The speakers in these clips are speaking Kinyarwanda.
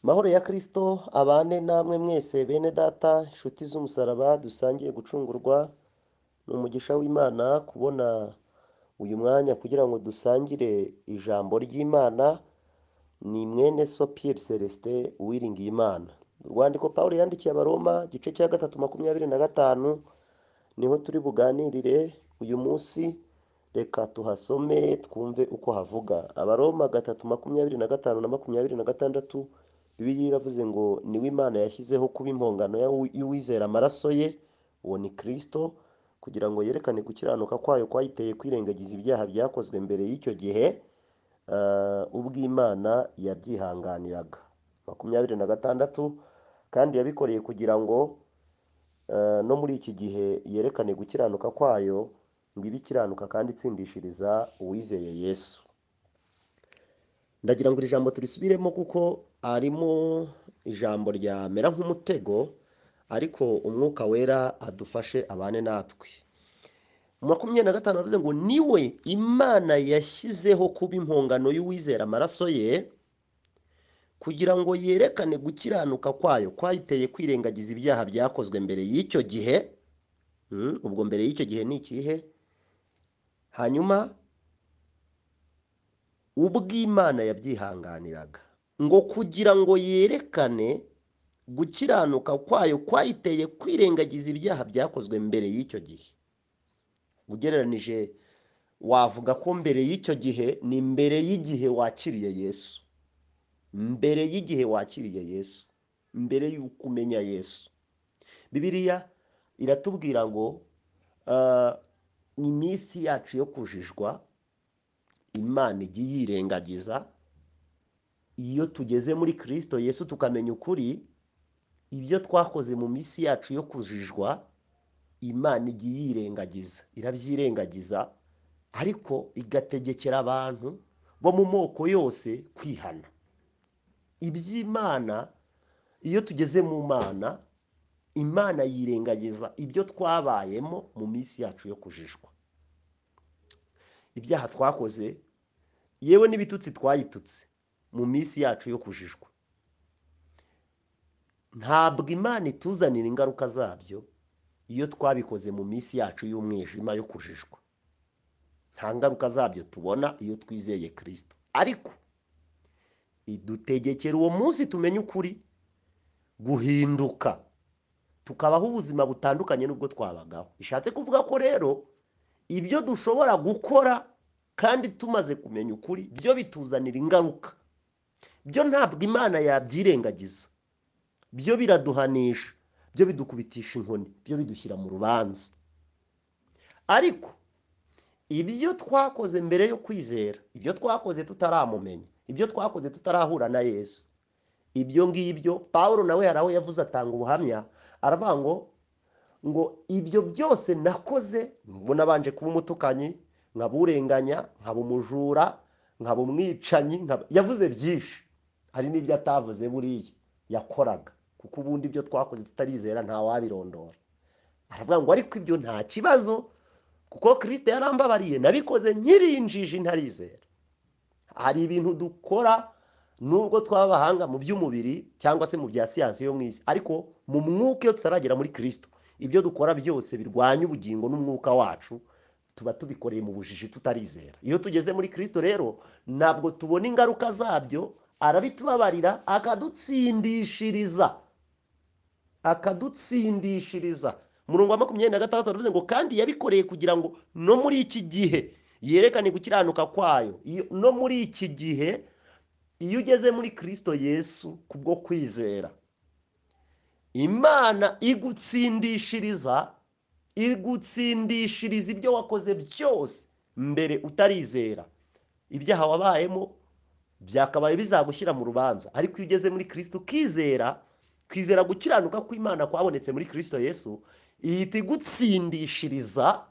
Mahoro ya Kristo abane namwe mwese bene data inshuti z'umusaraba dusangiye gucungurwa, ni umugisha w'Imana kubona uyu mwanya kugira ngo dusangire ijambo ry'Imana, ni mwene so Pierre Celestin Uwiringiyimana. Urwandiko Pawulo yandikiye Abaroma igice cya gatatu makumyabiri na gatanu niho turi buganirire uyu munsi, reka tuhasome twumve uko havuga. Abaroma gatatu makumyabiri na gatanu na makumyabiri na gatandatu Bibiliya iravuze ngo niwe Imana yashyizeho kuba impongano y'uwizera amaraso ye, uwo ni Kristo kugira ngo yerekane gukiranuka kwayo kwayiteye kwirengagiza ibyaha byakozwe mbere y'icyo gihe, eh, ubwo Imana yabyihanganiraga. makumyabiri na gatandatu kandi yabikoreye kugira ngo eh, no muri iki gihe yerekane gukiranuka kwayo ngo ibe ikiranuka kandi itsindishiriza uwizeye Yesu. Ndagira ngo iri jambo turisubiremo kuko arimo ijambo ryamera nk'umutego ariko umwuka wera adufashe abane natwe. Makumyabiri na gatanu aravuze ngo niwe Imana yashyizeho kuba impongano y'uwizera amaraso ye kugira ngo yerekane gukiranuka kwayo kwayiteye kwirengagiza ibyaha byakozwe mbere y'icyo gihe, Mm, ubwo mbere y'icyo gihe ni ikihe? Hanyuma ubw'Imana yabyihanganiraga ngo kugira ngo yerekane gukiranuka kwayo kwayiteye kwirengagiza ibyaha byakozwe mbere y'icyo gihe ugereranije wavuga ko mbere y'icyo gihe ni mbere y'igihe wakiriye Yesu mbere y'igihe wakiriye Yesu mbere y'uko umenya Yesu Bibiliya iratubwira ngo ah, iminsi yacu yo kujijwa Imana ijya iyirengagiza iyo tugeze muri Kristo Yesu tukamenya ukuri ibyo twakoze mu minsi yacu yo kujijwa Imana ijya iyirengagiza irabyirengagiza ariko igategekera abantu bo mu moko yose kwihana iby'Imana iyo tugeze mu Mana Imana yirengagiza ibyo twabayemo mu minsi yacu yo kujijwa ibyaha twakoze yewe n'ibitutsi twayitutse mu minsi yacu yo kujijwa ntabwo imana ituzanira ingaruka zabyo iyo twabikoze mu minsi yacu y'umwijima yo kujijwa nta ngaruka zabyo tubona iyo twizeye kirisito ariko idutegekera uwo munsi tumenye ukuri guhinduka tukabaho ubuzima butandukanye n'ubwo twabagaho bishatse kuvuga ko rero ibyo dushobora gukora kandi tumaze kumenya ukuri byo bituzanira ingaruka byo ntabwo imana yabyirengagiza byo biraduhanisha byo bidukubitisha inkoni byo bidushyira mu rubanza ariko ibyo twakoze mbere yo kwizera ibyo twakoze tutaramumenya ibyo twakoze tutarahura na yesu ibyo ngibyo paul nawe hari aho yavuze atanga ubuhamya aravuga ngo ngo ibyo byose nakoze ngo nabanje kuba umutukanyi nkaba urenganya nkaba umujura nkaba umwicanyi nkaba- yavuze byinshi hari n'ibyo atavuze buriya yakoraga kuko ubundi ibyo twakoze tutarizera ntawabirondora aravuga ngo ariko ibyo nta kibazo kuko kirisite yarambabariye nabikoze nkirinjiji ntarizera hari ibintu dukora nubwo twaba abahanga mu by'umubiri cyangwa se mu bya siyansi yo mu isi ariko mu mwuka iyo tutaragera muri kirisito ibyo dukora byose birwanya ubugingo n'umwuka wacu tuba tubikoreye mu bujiji tutarizera iyo tugeze muri kirisito rero ntabwo tubona ingaruka zabyo arabitubabarira akadutsindishiriza akadutsindishiriza murongo wa makumyabiri na gatandatu aravuze ngo kandi yabikoreye kugira ngo no muri iki gihe yerekane gukiranuka kwayo Iyo- no muri iki gihe iyo ugeze muri kirisito yesu kubwo kwizera imana igutsindishiriza igutsindishiriza ibyo wakoze byose mbere utarizera ibyaha wabayemo byakabaye bizagushyira mu rubanza ariko iyo ugeze muri kirisito ukizera kwizera gukiranuka kw'imana kwabonetse muri kirisito yesu ihita igutsindishiriza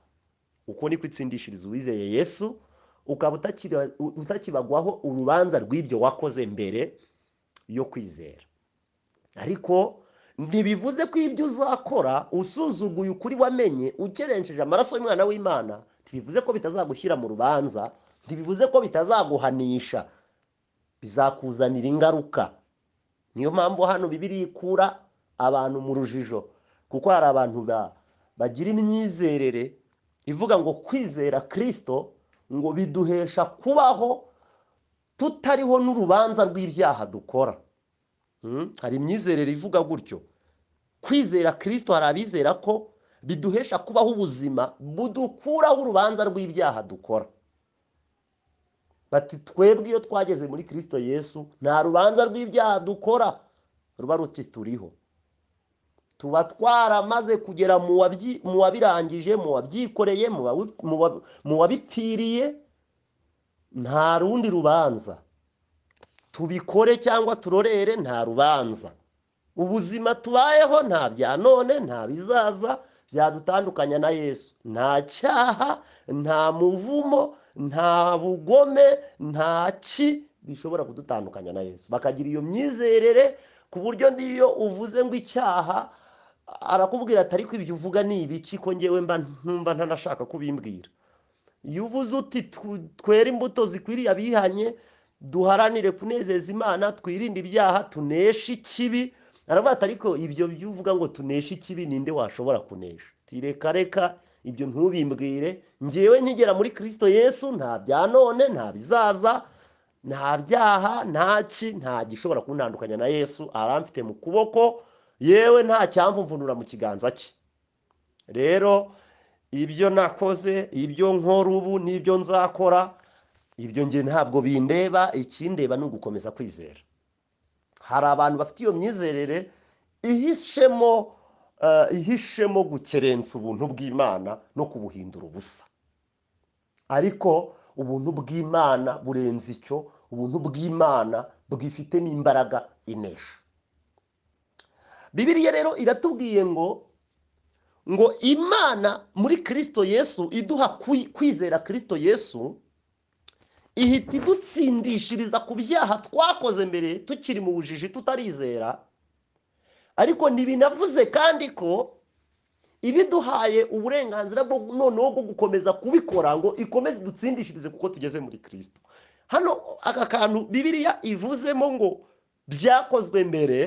uko niko itsindishiriza uwizeye yesu ukaba utakira- utakibagwaho urubanza rw'ibyo wakoze mbere yo kwizera ariko ntibivuze ko ibyo uzakora usuzuguye ukuri wamenye ukerenceje amaraso y'umwana w'imana ntibivuze ko bitazagushyira mu rubanza ntibivuze ko bitazaguhanisha bizakuzanira ingaruka niyo mpamvu hano bibiri ikura abantu mu rujijo kuko hari abantu ba- bagira imyizerere ivuga ngo kwizera kirisito ngo biduhesha kubaho tutariho n'urubanza rw'ibyaha dukora Mm, hari imyizerere ivuga gutyo kwizera kirisito hari abizera ko biduhesha kubaho ubuzima budukuraho urubanza rw'ibyaha dukora bati twebwe iyo twageze muri kirisito yesu nta rubanza rw'ibyaha dukora ruba rutituriho tuba twaramaze kugera mu wabyi- mu wabirangije mu wabyikoreye mu wabi- mu wa- mu wabipfiriye nta rundi rubanza tubikore cyangwa turorere nta rubanza ubuzima tubayeho nta bya none nta bizaza byadutandukanya na yesu nta cyaha nta muvumo nta bugome nta ki bishobora kudutandukanya na yesu bakagira iyo myizerere ku buryo n'iyo uvuze ngo icyaha arakubwira atari ko ibyo uvuga ni ibiki ko ngewe mba ntumva ntanashaka kubimbwira iyo uvuze uti "Tu- twere imbuto zikwiriye abihanye duharanire kunezeza imana twirinde ibyaha tuneshe ikibi aravuga ati ariko ibyo byo uvuga ngo tuneshe ikibi ninde washobora kunesha Ati, reka reka ibyo ntubimbwire ngewe nkigera muri kirisito yesu nta bya none nta bizaza nta byaha nta ki nta gishobora kuntandukanya na yesu aramfite mu kuboko yewe nta cyamvumvunura mu kiganza cye rero ibyo nakoze ibyo nkora ubu n'ibyo nzakora ibyo nge ntabwo bindeba ikindeba ni ugukomeza kwizera hari abantu bafite iyo myizerere ihishemo eh, ihishemo gukerensa ubuntu bw'imana no kubuhindura ubusa ariko ubuntu bw'imana burenze icyo ubuntu bw'imana bwifitemo imbaraga inesha bibiriya rero iratubwiye ngo ngo imana muri kirisito yesu iduha kwi- kwizera kirisito yesu ihita idutsindishiriza ku byaha twakoze mbere tukiri mu bujiji tutarizera ariko ntibinavuze kandi ko ibiduhaye uburenganzira bwo noneho bwo gukomeza kubikora ngo ikomeze idutsindishirize kuko tugeze muri kirisito hano aka kantu bibiriya ivuzemo ngo byakozwe mbere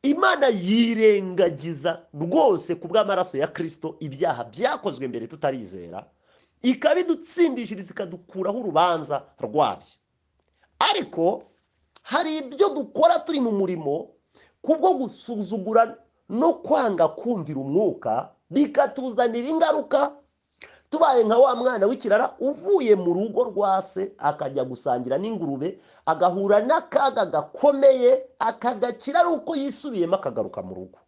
imana yirengagiza rwose ku bw'amaraso ya kirisito ibyaha byakozwe mbere tutarizera ikabidutsindishiriza ikadukuraho urubanza rwabyo ariko hari ibyo dukora turi mu murimo kubwo gusuzugura no kwanga kumvira umwuka bikatuzanira ingaruka tubaye nka wa mwana w'ikirara uvuye mu rugo rwa se akajya gusangira n'ingurube agahura n'akaga gakomeye akagakira ari uko yisubiyemo akagaruka mu rugo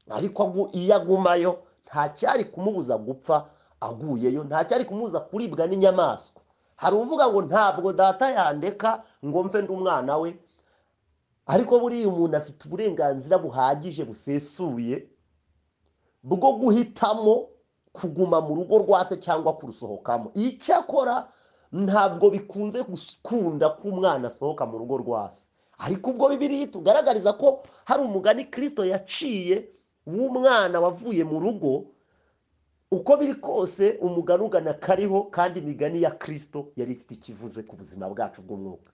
ariko agu- iyo agumayo nta cyari kumubuza gupfa aguyeyo nta cyari kumubuza kuribwa n'inyamaswa hari uvuga ngo ntabwo data yandeka ngo mve ndi umwana we ariko buriya umuntu afite uburenganzira buhagije busesuye bwo guhitamo kuguma mu rugo rwa se cyangwa kurusohokamo icyakora ntabwo bikunze gukunda ko umwana asohoka mu rugo rwa se ariko ubwo bibiri tugaragariza ko hari umugani kirisito yaciye w'umwana wavuye mu rugo uko biri kose umugani ugana kariho kandi imigani ya kirisito yari ifite ikivuze ku buzima bwacu bw'umwuka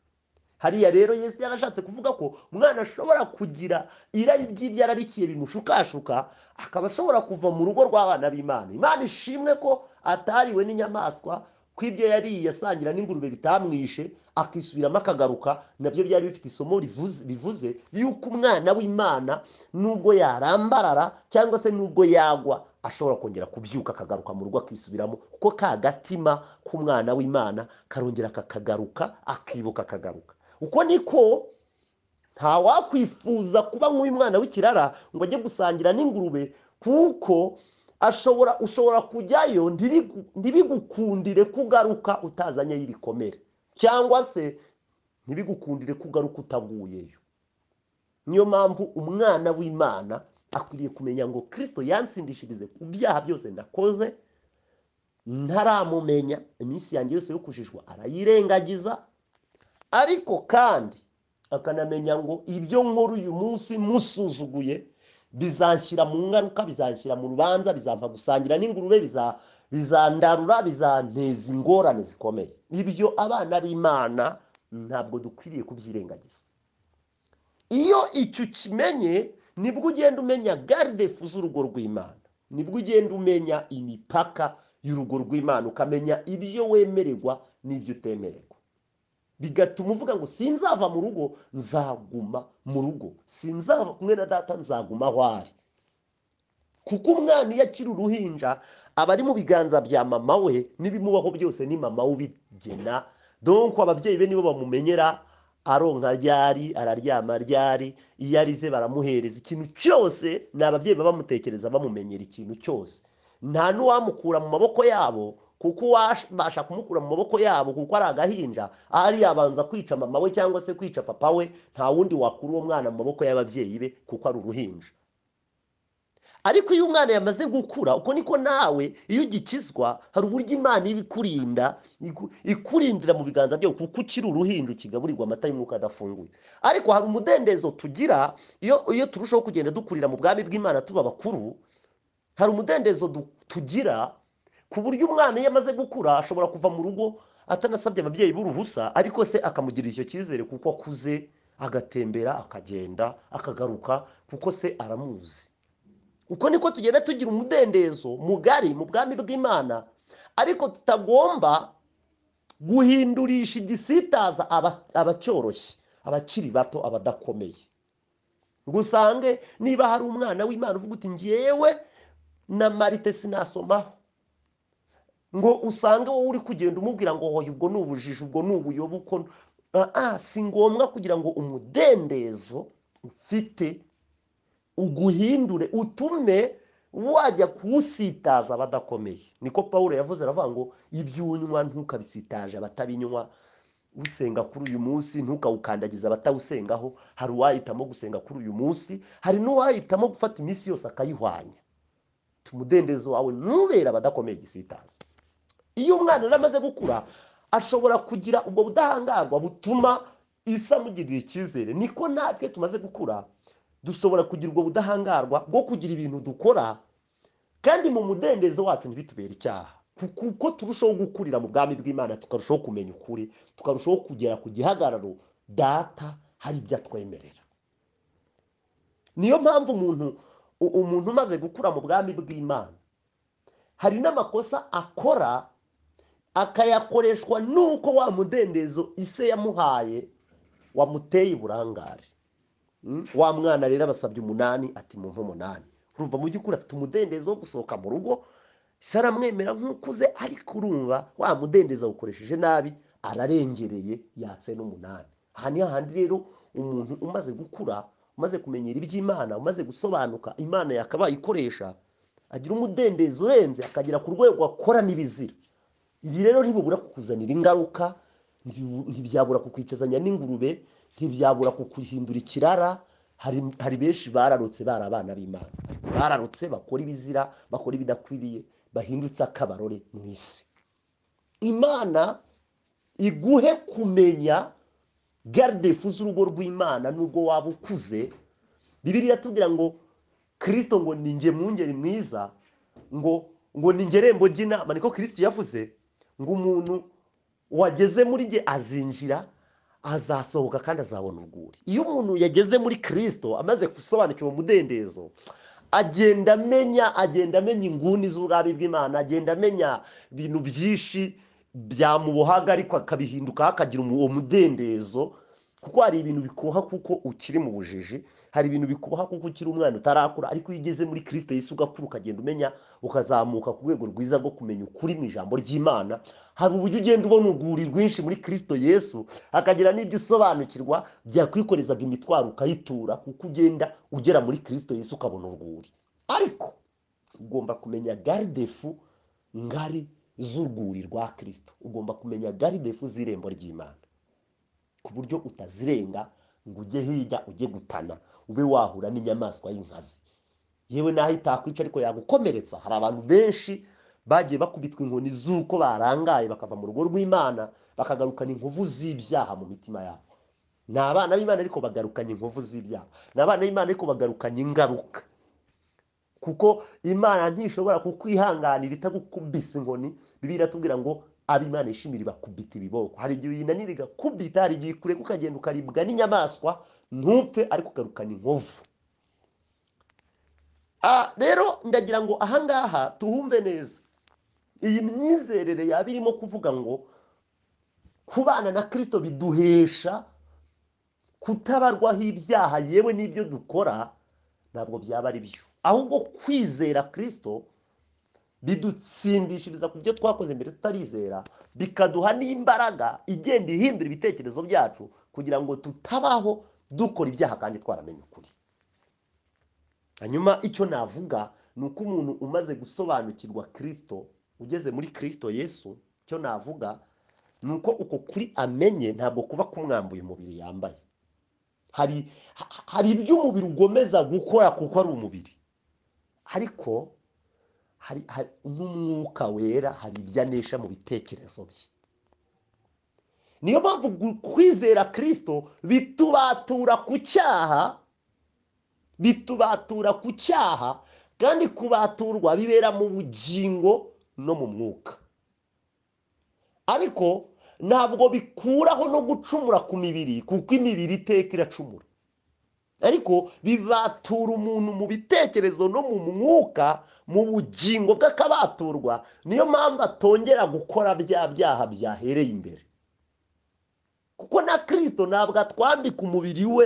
hariya rero yesu yarashatse kuvuga ko umwana ashobora kugira irari ry'ibyo ararikiye bimushukashuka akaba ashobora kuva mu rugo rw'abana b'imana imana ishimwe ko atariwe n'inyamaswa ko ibyo yariye asangira n'ingurube bitamwishe akisubiramo akagaruka nabyo byari bifite isomo rivuze bivuze yuko umwana w'imana nubwo yarambarara cyangwa se nubwo yagwa ashobora kongera kubyuka akagaruka mu rugo akisubiramo kuko ka gatima k'umwana w'imana karongera kakagaruka akibuka akagaruka uko niko ntawakwifuza kuba nk'uyu mwana w'ikirara ngo ajye gusangira n'ingurube kuko ashobora ushobora kujyayo ntibigu- ntibigukundire kugaruka utazanyeyo ibikomere cyangwa se ntibigukundire kugaruka utaguyeyo niyo mpamvu umwana w'imana akwiriye kumenya ngo kirisito yansindishirize ku byaha byose ndakoze ntaramumenya iminsi yanjye yose yo kujijwa arayirengagiza ariko kandi akanamenya ngo ibyo nkora uyu munsi musuzuguye bizanshyira mu ngaruka bizanshyira mu rubanza bizampa gusangira n'ingurube biza- bizandarura bizanteza ingorane zikomeye ibyo abana b'imana ntabwo dukwiriye kubyirengagiza iyo icyo ukimenye nibwo ugenda umenya garidefu z'urugo rw'imana nibwo ugenda umenya imipaka y'urugo rw'imana ukamenya ibyo wemererwa n'ibyo utemererwa bigatuma uvuga ngo sinzava mu rugo nzaguma mu rugo sinzava kumwe na data nzaguma aho ari kuko umwana iyo akiri uruhinja aba ari mu biganza bya mama we n'ibimubaho byose ni mama we ubigena donko ababyeyi be nibo bamumenyera aronka ryari araryama ryari iyo arize baramuhereza ikintu cyose ni ababyeyi baba bamutekereza bamumenyera ikintu cyose nta n'uwamukura mu maboko yabo kuko uwabasha kumukura mu maboko yabo kuko ari agahinja ari yabanza kwica mama we cyangwa se kwica papa we nta wundi wakura uwo mwana mu maboko y'ababyeyi be kuko ari uruhinja ariko iyo umwana yamaze gukura uko niko nawe iyo ugikizwa hari uburyo imana iba ikurinda iku- ikurindira mu biganza byawe kuko ukiri uruhinja ukigaburirwa amata y'umwuka adafunguye ariko hari umudendezo tugira iyo iyo turushaho kugenda dukurira mu bwami bw'imana tuba bakuru hari umudendezo du- tugira ku buryo umwana iyo amaze gukura ashobora kuva mu rugo atanasabye ababyeyi b'uruhusa ariko se akamugirira icyo cyizere kuko akuze agatembera akagenda akagaruka kuko se aramuzi uko niko tugenda tugira umudendezo mugari mu bwami bw'imana ariko tutagomba guhindurisha igisitaza aba- abacyoroshye abakiri bato abadakomeye ngo usange niba hari umwana w'imana uvuga uti ngewe na marite sinasomaho ngo usange wowe uri kugenda umubwira ngo hoya ubwo ni ubujiji ubwo ni ubuyobe uko Ah, ah, si ngombwa kugira ngo umudendezo ufite uguhindure utume wajya kuwusitaza abadakomeye niko paul yavuze aravuga ngo ibyo unywa ntukabisitaje abatabinywa usenga kuri uyu munsi ntukawukandagize abatawusengaho hari uwahitamo gusenga kuri uyu munsi hari n'uwahitamo gufata iminsi yose akayihwanya umudendezo wawe ntubere abadakomeye igisitaza iyo umwana rero amaze gukura ashobora kugira ubwo budahangarwa butuma isi amugirira icyizere niko natwe tumaze gukura dushobora kugira ubwo budahangarwa bwo kugira ibintu dukora kandi mu mudendezo wacu ntibitubere icyaha kuko uko turushaho gukurira mu bwami bw'imana tukarushaho kumenya ukuri tukarushaho kugera ku gihagararo data hari ibyo atwemerera niyo mpamvu umuntu u- umuntu umaze gukura mu bwami bw'imana hari n'amakosa akora akayakoreshwa nuko wa mudendezo ise yamuhaye wamuteye uburangare Mm? wa mwana rero abasabye umunani ati mumpe umunani urumva mu by'ukuri afite umudendezo wo gusohoka mu rugo se aramwemera nk'ukuze ariko urumva wa mudendezo awukoresheje nabi ararengereye yatse n'umunani aha ni hahandi rero umuntu umaze gukura umaze kumenyera iby'imana umaze gusobanuka imana yakabaye ikoresha agira umudendezo urenze akagera ku rwego akora n'ibizira ibi rero ntibubura kukuzanira ingaruka ntibu- ntibyabura kukwicazanya n'ingurube ntibyabura kukuhindura ikirara hari hari benshi bararutse bari abana b'imana bararutse bakora ibizira bakora ibidakwiriye bahindutse akabarore mu isi imana iguhe kumenya garidefu z'urugo rw'imana n'ubwo waba ukuze bibiri iratubwira ngo kirisito ngo ni nge mwungeri mwiza ngo ngo ni ngerembo ry'inama niko kirisito yavuze ngo umuntu wageze muri nge azinjira azasohoka kandi azabona urwuri iyo umuntu yageze muri kirisito amaze gusobanukirwa umudendezo agenda amenya agenda amenya inguni z'ubwami bw'imana agenda amenya ibintu byinshi byamubohaga ariko akabihindukaho akagira umu- uwo mudendezo kuko hari ibintu bikuha kuko ukiri mu bujiji hari ibintu bikubaha kuko ukiri umwana utarakura ariko iyo ugeze muri kirisito yesu ugakura ukagenda umenya ukazamuka ku rwego rwiza rwo kumenya ukuri mu ijambo ry'imana hari uburyo ugenda ubona urwuri rwinshi muri kirisito yesu hakagira n'ibyo usobanukirwa byakwikoreza imitwaro ukayitura kuko ugenda ugera muri kirisito yesu ukabona urwuri ariko ugomba kumenya garidefu ngari z'urwuri rwa kirisito ugomba kumenya garidefu z'irembo ry'imana ku buryo utazirenga ngo ujye hirya ujye gutana ube wahura n'inyamaswa y'inkazi yewe n'aho itakwica ariko yagukomeretsa hari abantu benshi bagiye bakubitwa inkoni z'uko barangaye bakava mu rugo rw'imana bakagarukana inkovu z'ibyaha mu mitima yabo ni abana b'imana ariko bagarukanye inkovu z'ibyaha ni abana b'imana ariko bagarukanye ingaruka kuko imana ntishobora kukwihanganira itagukubise inkoni bibiliya iratubwira ngo ab'imana ishimira ibakubita ibiboko hari igihe uyinanira igakubita hari igihe ikureka ukagenda ukaribwa n'inyamaswa ntupfe ariko ugarukana inkovu rero ndagira ngo ahangaha tuhumve neza iyi myizerere yaba irimo kuvuga ngo kubana na kirisito biduhesha kutabarwaho ibyaha yewe n'ibyo dukora ntabwo byaba ari byo ahubwo kwizera kirisito bidutsindishiriza ku byo twakoze mbere tutarizera bikaduha n'imbaraga igenda ihindura ibitekerezo byacu kugira ngo tutabaho dukora ibyaha kandi twaramenye ukuri hanyuma icyo navuga ni uko umuntu umaze gusobanukirwa kirisito ugeze muri kirisito yesu icyo navuga ni uko uko kuri amenye ntabwo kuba kumwambuye umubiri yambaye hari hari ibyo umubiri ugomeza gukora kuko ari umubiri ariko hari n'umwuka wera hari ibyo anesha mu bitekerezo bye niyo mpamvu kwizera kirisito bitubatura ku cyaha bitubatura ku cyaha kandi kubaturwa bibera mu bugingo no mu mwuka ariko ntabwo bikuraho no gucumura ku mibiri kuko imibiri iteka iracumura ariko bibatura umuntu mu bitekerezo no mu mwuka mu bugingo bw'akabaturwa niyo mpamvu atongera gukora bya byaha byahereye imbere kuko na kirisito ntabwo atwambika umubiri we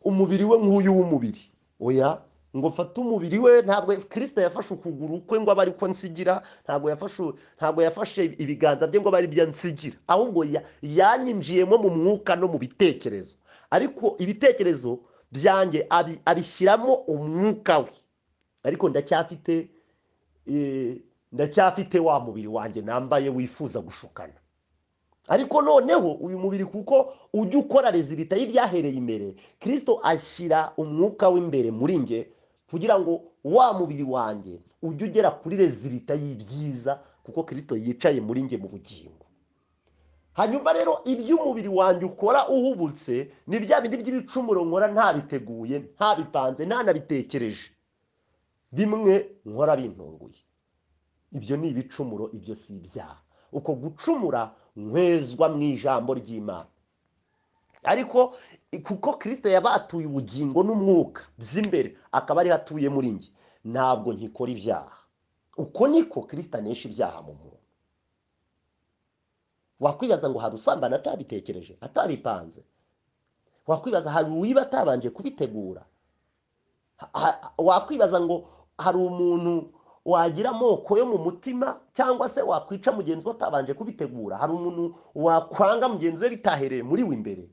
umubiri we nk'uyu w'umubiri oya ngo fate umubiri we ntabwo kirisito yafashe ukuguru kwe ngo abe ariko nsigira ntabwo yafashe ntabwo yafashe ibiganza bye ngo abe aribyo nsigira ahubwo yanyinjiyemo mu mwuka no mu bitekerezo ariko ibitekerezo byanjye abishyiramo umwuka we ariko ndacyafite ndacyafite wa mubiri wanjye nambaye wifuza gushukana ariko noneho uyu mubiri kuko ujya ukora rezilita y'ibyahereye imbere kirisito ashyira umwuka w'imbere muri nge kugira ngo wa mubiri wanjye ujye ugera kuri rezilita y'ibyiza kuko kirisito yicaye muri nge mu bugingo hanyuma rero ibyo umubiri wanjye ukora uhubutse ni bya bindi by'ibicumuro nkora ntabiteguye ntabipanze ntanabitekereje bimwe nkora bintunguye ibyo ni ibicumuro ibyo si ibyaha uko gucumura nkwezwa mu ijambo ry'imana ariko kuko kirisite yabatuye ubugingo n'umwuka by'imbere akaba ariho atuye muri nge ntabwo nkikora ibyaha uko niko kirisite anesha ibyaha mu muntu wakwibaza ngo hari usambana atabitekereje atabipanze wakwibaza hari uwiba atabanje kubitegura wakwibaza ngo hari umuntu wagira amoko yo mu mutima cyangwa se wakwica mugenzi we atabanje kubitegura hari umuntu wakwanga mugenzi we bitahereye muri we imbere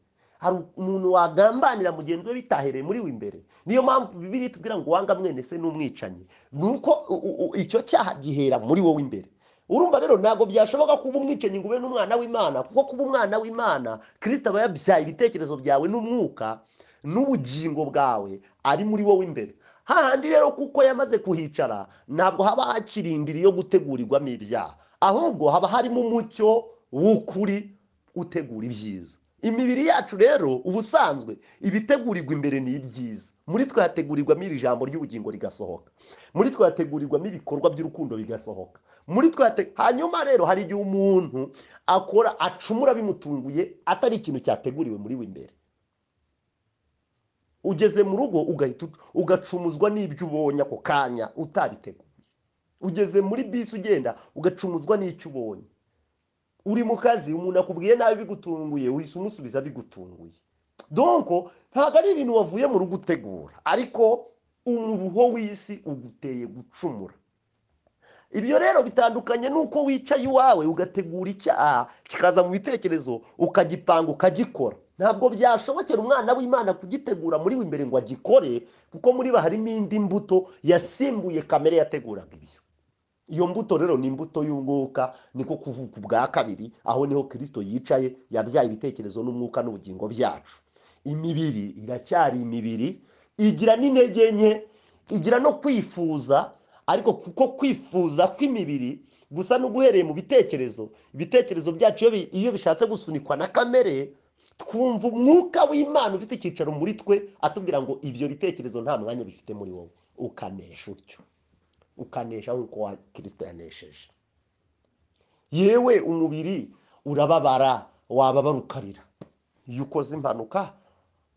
hari umuntu wagambanira mugenzi we bitahereye muri we imbere niyo mpamvu bibiri tubwira ngo wanga mwene se n'umwicanyi ni uko icyo cyaha gihera muri wowe imbere urumva rero ntabwo byashoboka kuba umwicanyi ngo ube n'umwana w'imana kuko kuba umwana w'imana kirisita aba yabyaye ibitekerezo byawe n'umwuka n'ubugingo bwawe ari muri wowe imbere hahandi rero kuko yamaze kuhicara ntabwo haba hakiri indiri yo gutegurirwamo ibyaha ahubwo haba harimo umucyo w'ukuri utegura ibyiza imibiri yacu rero ubusanzwe ibitegurirwa imbere ni ibyiza muri twe hategurirwamo iri jambo ry'ubugingo rigasohoka muri twe hategurirwamo ibikorwa by'urukundo bigasohoka muri twe hanyuma rero hari igihe umuntu akora acumura bimutunguye atari ikintu cyateguriwe muri we imbere ugeze mu rugo ugacumuzwa n'ibyo ubonye ako kanya utabiteguye ugeze muri bisi ugenda ugacumuzwa n'icyo ubonye uri mu kazi umuntu akubwiye nabi bigutunguye uhise umusubiza bigutunguye donko ntabwo ari ibintu wavuye mu rugo utegura ariko umuruho w'isi uguteye gucumura ibyo rero bitandukanye n'uko wicaye iwawe ugategura icyaha kikaza mu bitekerezo ukagipanga ukagikora ntabwo byashobokera umwana w'imana kugitegura muri we imbere ngo agikore kuko muri we harimo indi mbuto yasimbuye kamere yateguraga ibyo iyo mbuto rero ni imbuto y'umwuka niko kuvuka ubwa kabiri aho niho kirisito yicaye yabyaye ibitekerezo n'umwuka n'ubugingo byacu imibiri iracyari imibiri igira n'intege nke igira no kwifuza ariko kuko kwifuza kw'imibiri gusa n'uguhereye mu bitekerezo ibitekerezo byacu iyo bishatse gusunikwa na kamere twumva umwuka w'imana ufite icyicaro muri twe atubwira ngo ibyo bitekerezo nta mwanya bifite muri wowe ukanesha utyo ukanesha nk'uko kirisito yanesheje yewe umubiri urababara wababara ukarira iyo ukoze impanuka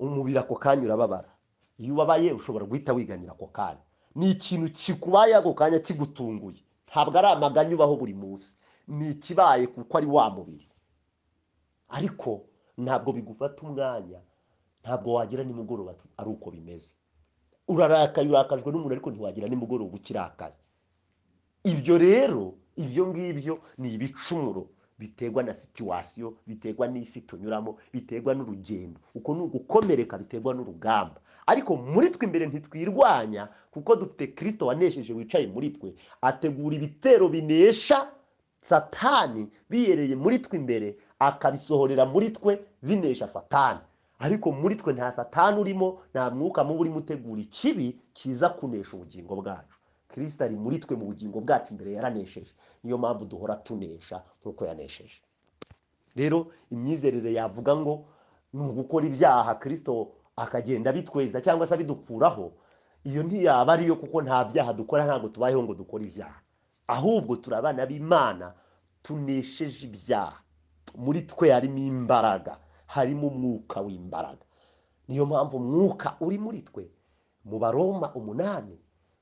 umubiri ako kanya urababara iyo ubabaye ushobora guhita wiganira ako kanya ni ikintu kikubaye ako kanya kigutunguye ntabwo ari amaganya ubaho buri munsi ni ikibaye kuko ari wa mubiri ariko ntabwo bigufata umwanya ntabwo wagira nimugoroba ari uko bimeze urarakaye urakajwe n'umuntu ariko ntiwagira nimugoroba ukirakaye ibyo rero ibyo ngibyo ni ibicumuro biterwa na situwasiyo biterwa n'isi tunyuramo biterwa n'urugendo uko ni ugukomereka biterwa n'urugamba ariko muri twe imbere ntitwirwanya kuko dufite kirisito wanesheje wicaye muri twe ategura ibitero binesha satani biyereye muri twe imbere akabisohorera muri twe binesha satani ariko muri twe nta satani urimo nta mwuka mubi urimo utegura ikibi kiza kunesha ubugingo bwacu kirisita ari muri twe mu bugingo bwacu imbere yaranesheje niyo mpamvu duhora tunesha nk'uko yanesheje rero imyizerere yavuga ngo ni ugukora ibyaha kirisito akagenda abitweza cyangwa se abidukuraho iyo ntiyaba ariyo kuko nta byaha dukora ntabwo tubayeho ngo dukore ibyaha ahubwo turi abana b'imana tunesheje ibyaha muri twe harimo imbaraga harimo umwuka w'imbaraga niyo mpamvu umwuka uri muri twe mu baroma umunani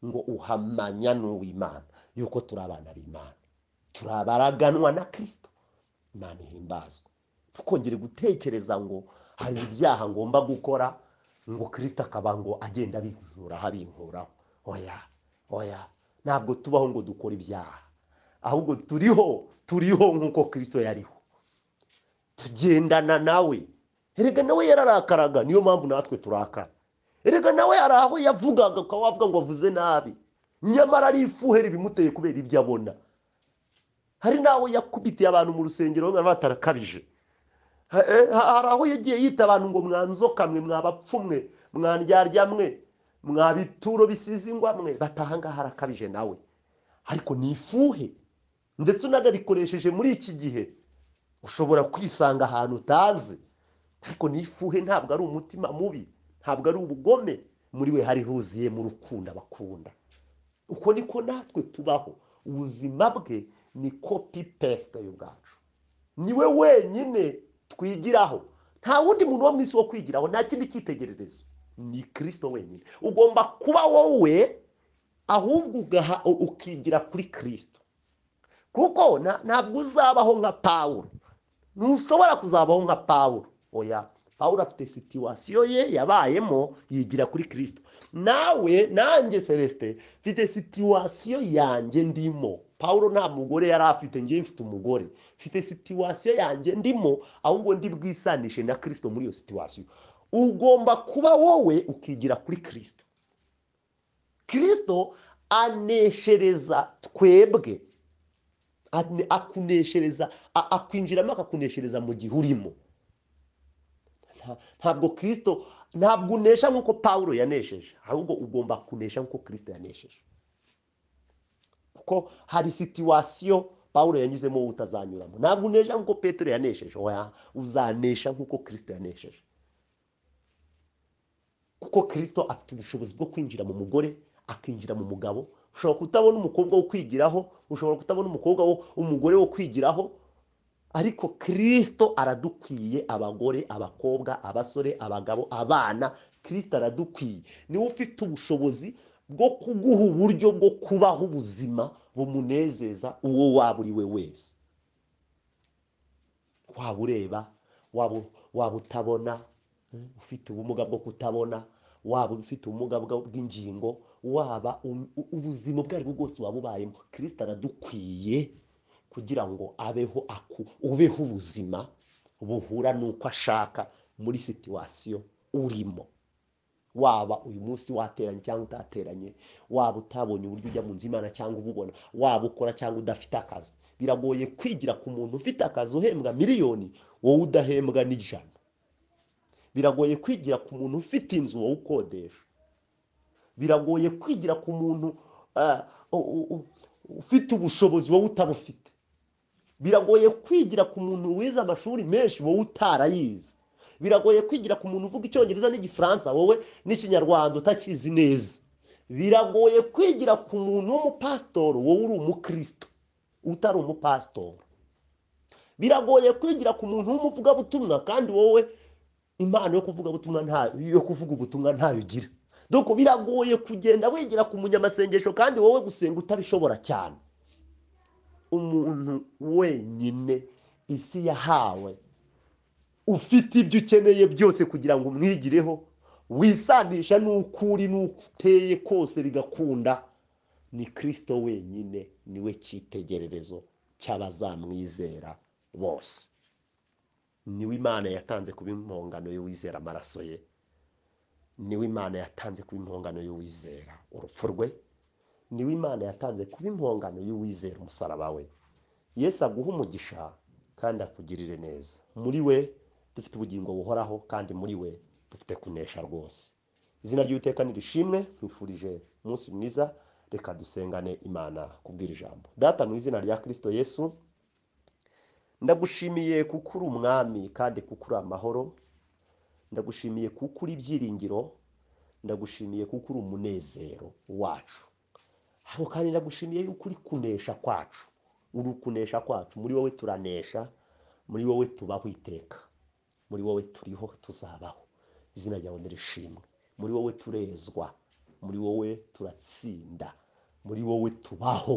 ngo uhamanya n'uw'imana yuko turi abana b'imana turabaraganwa na kirisito imana ihimbazwa tukongere gutekereza ngo hari ibyaha ngomba gukora ngo kirisito akaba ngo agenda abinkuraho abinkuraho oya oya ntabwo tubaho ngo dukore ibyaha ahubwo turiho turiho nk'uko kirisito yariho tugendana nawe erega nawe yararakaraga niyo mpamvu natwe turakara erega nawe hari aho yavugaga ukaba wavuga ngo avuze nabi nyamara ari ifuheri ibimuteye kubera ibyo abona hari n'aho yakubitiye abantu mu rusengero batarakabije hari aho yagiye yita abantu ngo mwanzoka mwe mwabapfumwe mwandyarya mwe mwabituro bisize ingwa mwe batahangaha arakabije nawe ariko ni ifuhe ndetse unanarikoresheje muri iki gihe ushobora kwisanga ahantu utazi ariko ni ifuhe ntabwo ari umutima mubi ntabwo ari ubugome muri we hari huzuyemo urukundo abakunda uko niko natwe tubaho ubuzima bwe ni kopi pesite y'ubwacu niwe wenyine twigiraho nta wundi muntu wo mu isi wo kwigiraho nta kindi cyitegererezo ni kirisito wenyine ugomba kuba wowe ahubwo ukigira kuri kirisito kuko ntabwo uzabaho nka pawuro ntushobora kuzabaho nka pawuro oya pawuro afite situwasiyo ye yabayemo yigira kuri kirisito nawe nanjye celestin mfite situwasiyo yanjye ndimo pawuro nta mugore yari afite ngewe mfite umugore mfite situwasiyo yanjye ndimo ahubwo ndi bwisanishe na kirisito muri iyo situwasiyo ugomba kuba wowe ukigira kuri kirisito kirisito aneshereza twebwe akuneshereza akwinjiramo akakuneshereza mu gihe urimo ntabwo kirisito ntabwo unesha nk'uko pawuro yanesheje ahubwo ugomba kunesha nk'uko kirisito yanesheje kuko hari situwasiyo pawuro yanyuzemo utazanyuramo ntabwo unesha nk'uko petero yanesheje uzanesha nk'uko kirisito yanesheje kuko kirisito afite ubushobozi bwo kwinjira mu mugore akinjira mu mugabo ushobora kutabona umukobwa wo kwigiraho ushobora kutabona umukobwa umugore wo kwigiraho ariko kirisito aradukwiye abagore abakobwa abasore abagabo abana kirisito aradukwiye niwe ufite ubushobozi bwo kuguha uburyo bwo kubaho ubuzima bumunezeza uwo waba uri we wese waba ureba waba utabona ufite ubumuga bwo kutabona waba ufite ubumuga bw'ingingo waba ubuzima ubwo ari bwo bwose waba ubayemo kirisito aradukwiye kugira ngo abeho aku ubeho ubuzima buhura n'uko ashaka muri situwasiyo urimo waba uyu munsi wateranye cyangwa utateranye waba utabonye uburyo ujya mu nzu imana cyangwa ububona waba ukora cyangwa udafite akazi biragoye kwigira ku muntu ufite akazi uhembwa miliyoni wowe udahembwa n'ijana biragoye kwigira ku muntu ufite inzu wowe ukodesha biragoye kwigira ku muntu ufite ubushobozi wowe utabufite biragoye kwigira ku muntu wize amashuri menshi wowe utarayizi biragoye kwigira ku muntu uvuga icyongereza n'igifaransa wowe n'ikinyarwanda utakizi neza biragoye kwigira ku muntu w'umupasitori wowe uri umukristo utari umupasitori biragoye kwigira ku muntu w'umuvugabutumwa kandi wowe impano yo kuvuga ubutumwa nta yo kuvuga ubutumwa ntayo ugira doko biragoye kugenda wigira ku munyamasengesho kandi wowe gusenga utabishobora cyane umuntu wenyine isi yahawe ufite ibyo ukeneye byose kugira ngo umwigireho wisanisha n'ukuri n'uteye kose bigakunda ni kirisito wenyine niwe cyitegererezo cy'abazamwizera bose niwe imana yatanze kuba impongano y'uwizera amaraso ye niwe imana yatanze kuba impongano y'uwizera urupfu rwe niwe imana yatanze kuba impongano y'uwizera umusaraba we yesu aguha umugisha kandi akugirire neza muri we dufite ubugingo buhoraho kandi muri we dufite kunesha rwose izina ry'uwiteka nirishimwe twifurije umunsi mwiza reka dusengane imana kubwira ijambo data mu izina rya kirisito yesu ndagushimiye kuko uri umwami kandi kuko uri amahoro ndagushimiye kuko uri ibyiringiro ndagushimiye kuko uri umunezero wacu aho kandi ndagushimiye yuko uri kunesha kwacu uri ukunesha kwacu muri wowe turanesha muri wowe tubaho iteka muri wowe turiho tuzabaho izina ryawe nirishimwe muri wowe turezwa muri wowe turatsinda muri wowe tubaho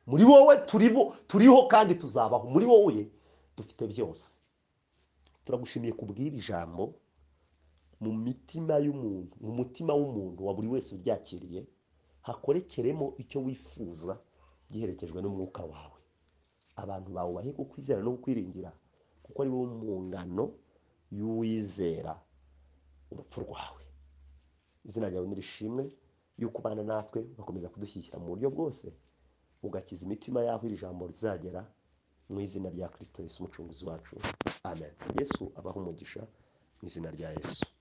muri wowe turiho turiho kandi tuzabaho muri wowe dufite byose turagushimiye kubwira ijambo mu mitima y'umuntu mu mutima w'umuntu wa buri wese uryakiriye hakorekeremo icyo wifuza giherekejwe n'umwuka wawe abantu bawubahe kukwizera no kukwiringira kuko ari wowe mu ngano y'uwizera urupfu rwawe izina ryawe nirishimwe yuko ubana natwe ugakomeza kudushyigikira mu buryo bwose ugakiza imitima yaho iri jambo rizagera mu izina rya kirisito yesu umucunguzi wacu amen yesu abaha umugisha mu izina rya yesu